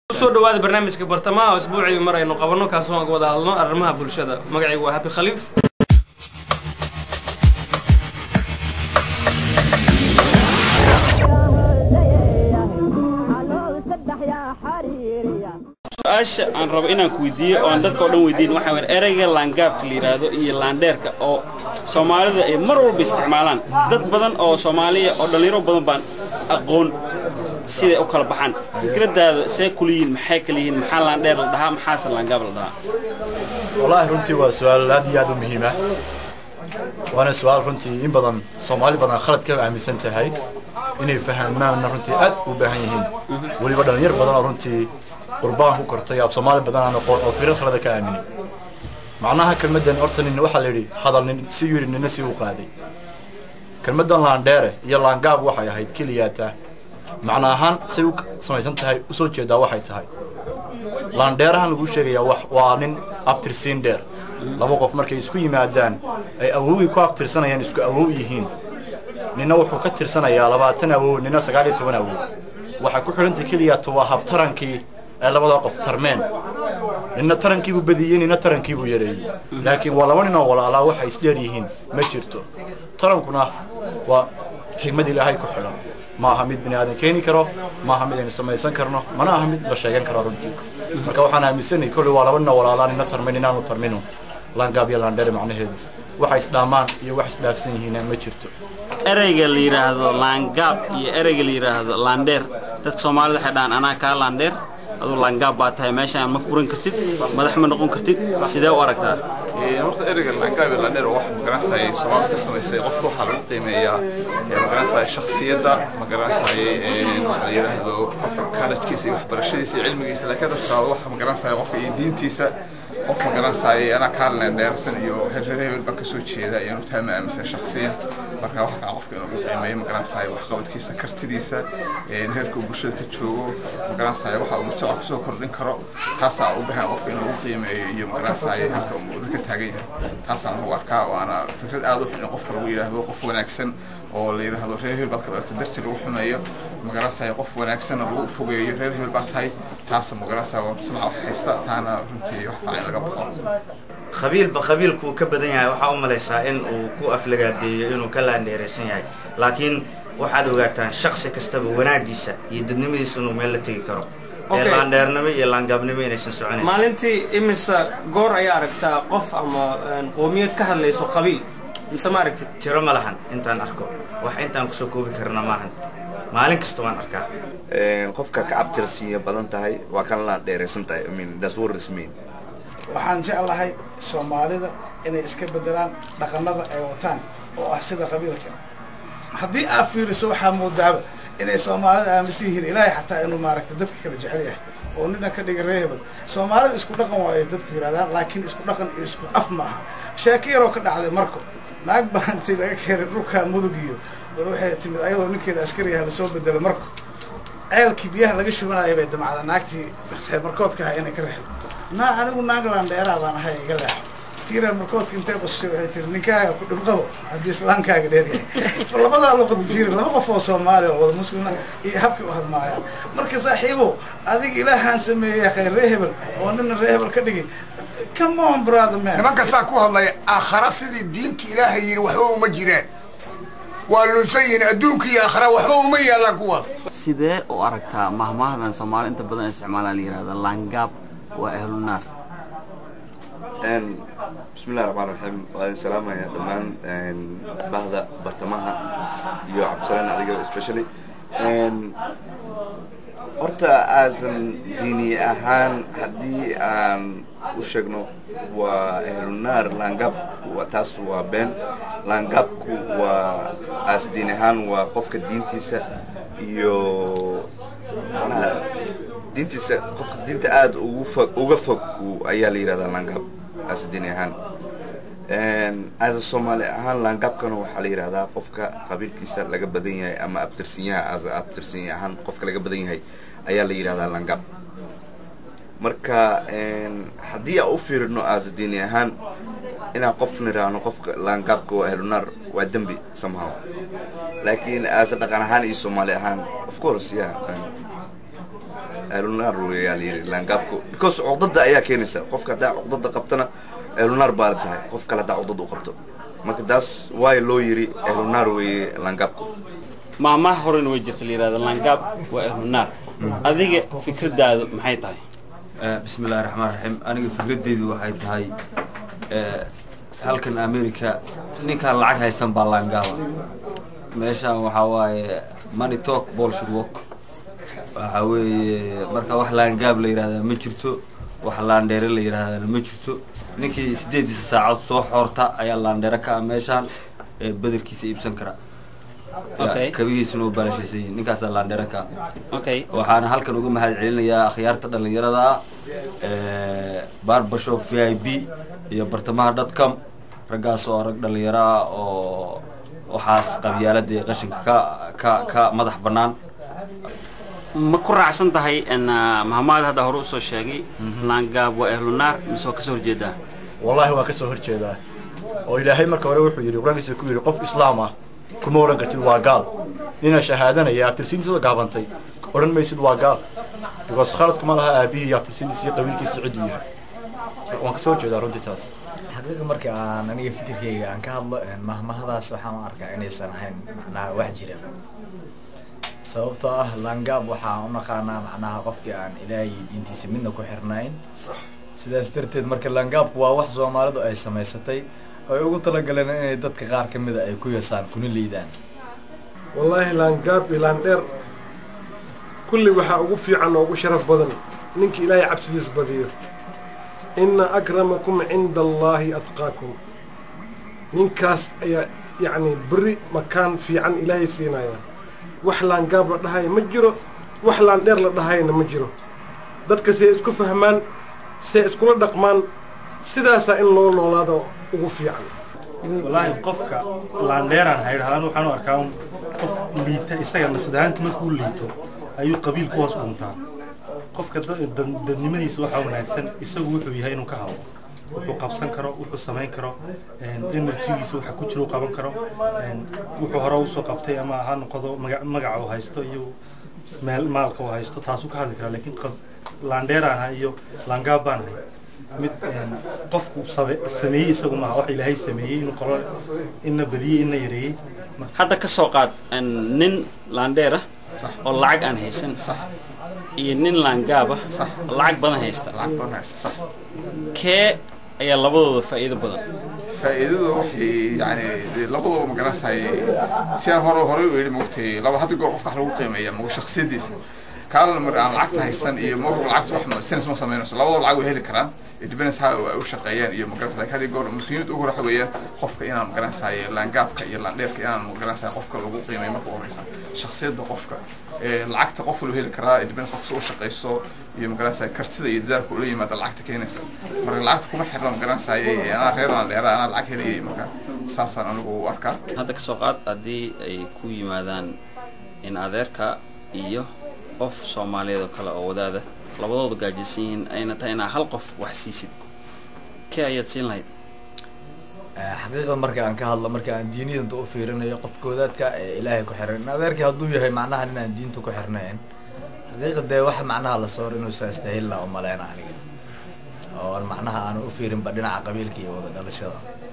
kusoo dhawaada barnaamijka bartamaha oo isbuucii mar aynu qabanno kaasoo wada hadlno arrimaha bulshada magacaygu waa habi khaliif su-aasha aan rabo inaan ku weydiiyo oo aan dadka oo dhan weydiin waxaa weyn ereyga laangaabka la yidhaahdo iyo laandheerka oo soomaalida ay mar walba isticmaalaan dad badan oo soomaaliya oo dhallinyaro badan baan aqoon siday u kala baxaan fikradaada see kula yihiin maxay kala yihiin maxaa laandheer la dhahaa maxaase laangaab la dhahaa wallaahi runtii waa su-aal aad iyo aad u muhiim ah waana su-aal runtii in badan soomaali badan khalad ka aaminsan tahay inay fahmaanna runtii aad u baahan yihiin weliba dhalinyar badan oo runtii qurbaan ku kortay af soomaali badan aan aqoon oo fikrad khalada ka aaminin macnaha kelmaddan horta nin waxaa la yidhi hadal nin si yidhi nina si u qaaday kelmaddan laandheere iyo laangaab waxay ahayd keliyaata macna ahaan say u samaysan tahay usoo jeedaa waxay tahay laandheerahan lagu sheegayaa wax waa nin abtirsiin dheer laba qof markay isku yimaadaan ay awowgii ku abtirsanayaan isku awow yihiin nina wuxuu ka tirsanayaa labaatan awow nina sagaal iyo toban awow waxay ku xidhantay keliyaata waa habtarankii ay labada qof tarmeen nina tarankiibuu badiyey nina tarankiibuu yareeyey laakiin waa laba nin oo walaalaa waxay isdheer yihiin ma jirto tarankuna waa xigmad ilaahay ku xidhan ma aha mid bini aadan keeni karo ma aha mid aynu samaysan karno mana aha mid la sheegan karo runtii marka waxaan aaminsanay kolley waa laba nin oo walaalaa nina tarmay ninaanu tarminu laangaab iyo laandheere macnaheedu waxay isdhaamaan iyo wax isdhaafsan yihiin ma jirto ereyga la yidhaahdo laangaab iyo ereyga la yidhaahdo laandheer dadka soomaalida waxay dhahaan anaa kaa laandheer aduu laangaab baa tahay meeshaan ma furan kartid madax ma noqon kartid sidee u aragtaa horta ereyga laangaab iyo laandheer wax magaranayay soomaalis ka samaysay qofka waxaa lagu qiimeeyaa magaranayay shakhsiyadda magaranayay waxa la yidhaahdo kaalajkiisa iyo waxbarashadiisa iyo cilmigiisa laakiin dadka waxa magaranayay qofka iyo diintiisa qof magaranayay anaa kaa laandheersan iyo hereer hebel baan kasoo jeeda iyo taa ma aaminsan shakhsiyan marka waxa kaa qofka inuu qiimeeyo magaranayay waxqabadkiisa kartidiisa heerka uu bulshada ka joogo magaranayay waxa uu mujtamaca kusoo kordhin karo taasaa u baahan qofka inuu qiimeeyo iyo magaranayay halka uu mudo ka taagan yahay taasaan ugu arkaa waana fikrad aad u xun in qofka lagu yidhaahdo qof wanaagsan oo la yidhaahdo reer hebel baad ka dhalata darti lagu xumeeyo magaranayay qof wanaagsan lagu fogeeyo reer hebel baad tahay taasa magaranayay waa mujtamaca wax haysta taana runtii wax fiican laga baxo qabiilba qabiilkuu ka badan yahay waxaa u malaysaa in uu ku aflagaadeeyo inuu ka laandheeraysan yahay laakiin waxaad ogaataan shaksi kastaba wanaagiisa iyo dadnimadiisa inuu meel la tegi karo ee laandheernimo iyo laangaabnimo inaysan soconayn maalintii imisa goor ayaa aragtaa qof ama qoomiyad ka hadlayso qabiil mise ma aragtid tiro ma lahan intaan arko wax intaan kusoo koobi karna maahan maalin kasta waan arkaa qofka ka abtirsiiya badan tahay waa kan laandheeraysan tahay I mean that's what it mean waxaan jeclahay soomaalida inay iska bedelaan dhaqanada ay wataan oo ah sida qabiilka haddii aad fiiriso waxaa moodaaba inay soomaalida aaminsan yihiin ilaahay xataa inuu maaragtay dadka kala jecel yahay oo nina ka dhiga ree hebel soomaalida isku dhaqan waa ay dadku yidhahdaan laakiin isku dhaqan iyo isku af ma aha sheeko yaroo ka dhacday marko naag baa intii laga keenay dhulkaa mudug iyo waxay timid ayadoo ninkeeda askariyaha lasoo bedelo marko ceelkii biyaha laga shubanaya bay damacda naagtii reer markoodka ahaa inay ka reexdo naa anigu naagland dheeraa baan ahay iga leex tii reer markoodka intay qosashay waxay tiri ninkaaga ku dhibqabo haddii islaankaaga dheer yahay labadaa luqad fiiri laba qof oo soomaali oo wada muslima iyo habkay u hadmaayaan marka saaxiibo adiga ilaahaan sameeyey khayr ree hebel oo nina ree hebel ka dhigay come on brother man nimanka saa ku hadlaya aakhara sidii diinta ilaahay yidhi waxba uma jiraan waa lunsan yihiin adduunka iyo aakhara waxba uma yaallaan kuwaas sidee u aragtaa mahmaahadan soomaali inta badan isticmaalaan la yidhahda laangaab waa ahlunaar bismillahi raxmaan raxiim waa idin salaamaya dhammaan bahda bartamaha iyo cabdisalaan adiga especially horta aasan diini ahaan haddii aan u sheegno waa ahlunaar laangab taas waa been laangabku waa aas diin ahaan waa qofka diintiisa iyo manaha diintiisa qofka diinta aada ugu fog uga fog ayaa la yidhahdaa laangab aas diini ahaan aasa soomaali ahaan laangabkana waxaa la yidhahdaa qofka qabiilkiisa laga badan yahay ama abtirsinyaha aasa abtirsinya ahaan qofka laga badan yahay ayaa la yidhahdaa laangab marka haddii aan u fiirino aasa diini ahaan inaan qof niraahno qofka laangaabka waa ahlunaar waa dembi somehow laakiin aasa dhaqan ahaan iyo soomaali ahaan of course yeah eelunaar weeyaa la yidhi laangaabku because cuqdada ayaa keenaysa qofka haddaa cuqdada qabtana eelunaar baa la tahay qof kale haddaa cuqdada u qabto marka taas waayo loo yidhi eelunaar weeye laangaabku maamaha horena way jirta la yidhahdo langaab waa ehlunaar adiga fikradaadu maxay tahay bismi illahi raxmaan raxiim aniga fikradeydu waxay tahay halkan america ninkaan lacag haysan baa laangaaba meeshaan waxaa waaye money talk bullshit work waxaa weeye marka wax laangaab la yidhahdaa ma jirto wax laandheere la yidhahdaana ma jirto ninkii sideediisa saacood soo xoorta ayaa laandheere ka ah meeshaan ee badarkiisa iibsan kara Okay. kabihiisuna u baalashaysan yihiin ninkaasaa laandheere ka ah okay waxaana halkan uga mahad celinayaa akhyaarta dhallinyarada ah barbashop v i b iyo bartamaha dotcom raggaas oo rag dhallinyaro ah oo waxaas qabyaalada iyo qashinka ka ka ka madax bannaan ma ku raacsan tahay n mahamaad hadda hore usoo sheegay langaab waa ehlunaar mise waa kasoo horjeedaa wallaahi waan ka soo horjeedaa oo ilaahay marka hore wuxuu yidhi qur-aankiisa ku yidhi qof islaam ah kuma odhan kartid waa gaal nina shahaadanaya abtirsiintiisa gaabantay odhan maysid waa gaal because khaladkuma laha aabihii iyo abtirsiintiisa iyo qabiilkiisa cidduu yahay waan ka soo horjeedaa runtii taas xaqiiqa marka aan aniga fikirkayga aan ka hadlo mahmahadaas waxaan u arkaa inaysan ahayn macnaha wax jira sababtoo ah langaab waxaan u naqaanaa macnaha qofkii aan ilaahay diintiisa midna ku xirnayn sidaas darteed marka langaabku waa wax soomaalidu ay samaysatay ay ugu talagaleen inay dadka qaar ka mida ay ku yasaan kuna liidaan wallaahi laangaab iyo laandheer kulli waxaa ugu fiican oo ugu sharaf badan ninka ilaahay cabsidiis badiyo inna akramakum cinda allaahi adqaakum ninkaas ayaa yacni berri makaan fiican ilaahay siinaya wax laangaab la dhahayo ma jiro wax laandheer la dhahayna ma jiro dadka see isku fahmaan see iskula dhaqmaan sidaasaa in loo noolaado ugu fiican wallaahi qofka laandheeraan haydhahaan waxaan u arkaa un qof liita isaga nafsadahaanta markuu liito ayuu qabiil ku hoos dhuntaa qofka da- dad- dadnimadiisa waxaa wanaagsan isagu wuxuu yahay inuu ka hadlo wuxuu qabsan karo wuxuu samayn karo enerjigiisa waxa ku jira uu qaban karo een, wuxuu hore usoo qabtay ama ha noqdo maga- magaca uu haysto iyo meel maalka uu haysto taasuu ka hadli karaa laakiin qab- laandheeraan ahay iyo laangaab baan ahay mid een, qofku sabe- sameeyey isagu maaha wax ilaahay sameeyey inuu qolo ina badiyey ina yareeyey hadda ka soo qaad n nin laandheer ah oo lacag aan haysan iyo nin laangaab ah oo lacag badan haysta kee ayaa labadooda faa'iido badan faa'iidadu waxay yani dee labadaba magaranaysaay si aan hore hore u yidhi maogtay laba hadda goor qofka wax lagu qiimeeya magu shakhsiyadiisa kaalana mar aan lacagta haysan iyo mar lacagta wax ma sinas ma samaynayso labadaba lacag way heli karaan independence ha ay u shaqeeyaan iyo magaranaysa laakiin hadii goor muhiimad ugu waxa weeyaan qofka inaan magaranaysaay laangaabka iyo laandheerka inaan magaranaysaay qofka lagu qiimeeyo marka ugu horeysa shakhsiyadda qofka ee lacagta qof walba heli karaa independence qofka u shaqeyso iyo magaranaysaay kartida iyo dadaalka ula yimaada lacagta keenaysa marka lacagta kuma xirna magaranaysaay anaa reer laandheera anaa lacag helayay marka saasaan anigu u arkaa hadda ka soo qaad haddii ay ku yimaadaan in adeerka iyo qof soomaaliyeed oo kale oo wadaada labadooda gaajaysan yihiin ayna tahay inaa hal qof wax siisid kee ayaad siin lahayd xaqiiqda marka aan ka hadlo marka aan diiniyadanta u fiirinayo qofka wadaadka ee ilaahay ku xiran in adeerkii hadduu yahay macnaha inaan diinta ku xirnayn xaqiiqa dee waxa macnaha la soor inuu saastahil laa u maleyna aniga oo aan macnaha aanu u fiirinba dhinaca qabiilka iyo wada dhalashada